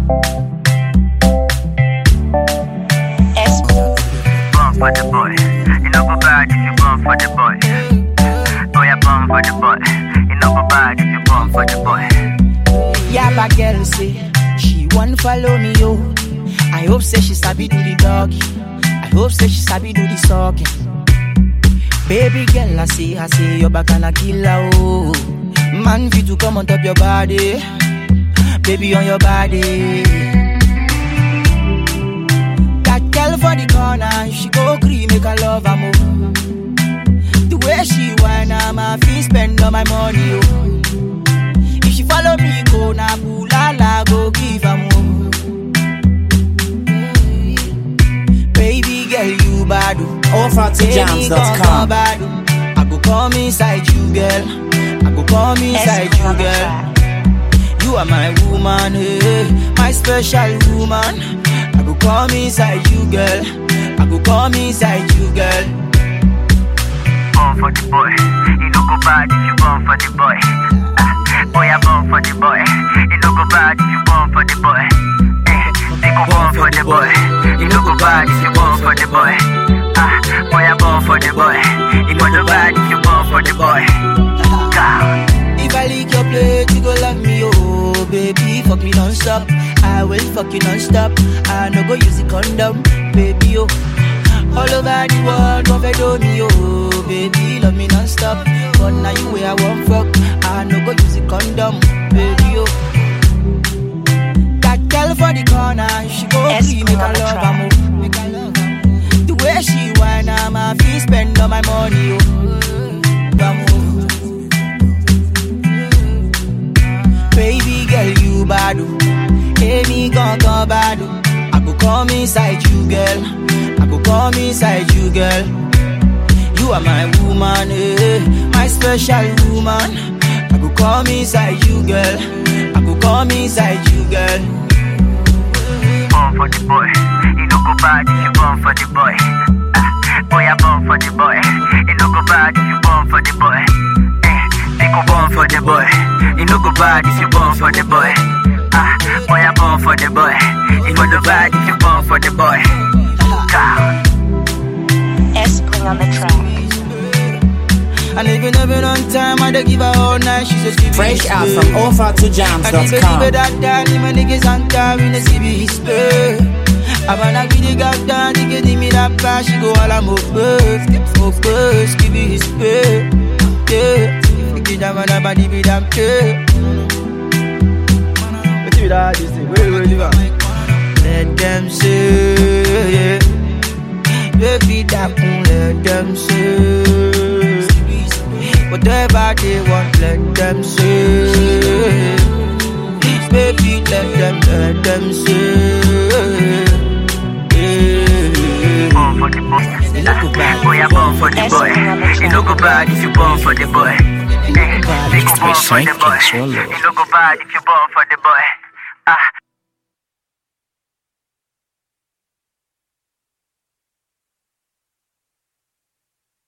S Born for the boy. You know go bad if you born for the boy. Boy, I born for the boy. You know go bad if you born for the boy. Yeah, but girl say she want follow me, yo. I hope say she sabi do the doggy. I hope say she sabi do the sucking. Baby girl, I say, I say your back and a killer, oh. Man, fit to come on top your body, baby on your body. That girl for the corner, she go cream, make her love her more. The way she whine, I'm a fee spend all my money, oh. If she follow me, go na pulala, go give her more. Baby girl, you bad. oh. OfferToJams.com. bad. oh. I go come inside you, girl. I go come inside S you, on the girl. track. You are my woman, hey, my special woman. I go come inside you, girl. I go come inside you, girl. Born for the boy. You know go bad if you born for the boy. Ah, boy, I born for the boy. You know go bad if you born for the boy. Eh, they go born for the boy. You know go bad if you born for the boy. Ah, boy, I born for the boy. You know go bad if you born for the boy. God. If I lick your plate, you go love me, oh baby, fuck me non-stop. I will fuck you non-stop. I no go use the condom, baby, oh. All over the world, don't fed me, oh baby, love me non-stop. But now you where I want fuck, I no go use the condom, baby, oh. That girl for the corner, she go S free, make her on the love track. her more. Make her love her more. The way she whine, I'm a fee spend all my money, oh. Vamos. Baby girl, you bad. oh. Hey, me gon' go bad. oh. I go come inside you, girl. I go come inside you, girl. You are my woman, eh, my special woman. I go come inside you, girl. I go come inside you, girl. born for the boy. You know go bad if you born for the boy. Ah, boy, I born for the boy. You know go bad if you born for the boy. Eh, they go born for the boy. You know go bad if you born for the boy. Ah, boy, I born for the boy. You know go bad if you born for the boy. God. S on the track. And if you never on time, I dey give her all night. She says, give Fresh me out space. from And if you OfferToJams.com. give that down, my niggas on time in the CB spray. I wanna give the girl down, you give me that cash, she go all I'm over. Over, give me his pay. Yeah, if you down, man, body be damn care. What you that this thing? Wait, wait, wait. Let them say, yeah. Baby, that can let them say. Whatever they want, let them say. Baby, let them, let them say. Yeah. born for the boy. You look bad. Boy, I born for the boy. You know go bad if you born for the boy. Eh, they go born for the boy. You know go bad if you born for the boy. Ah,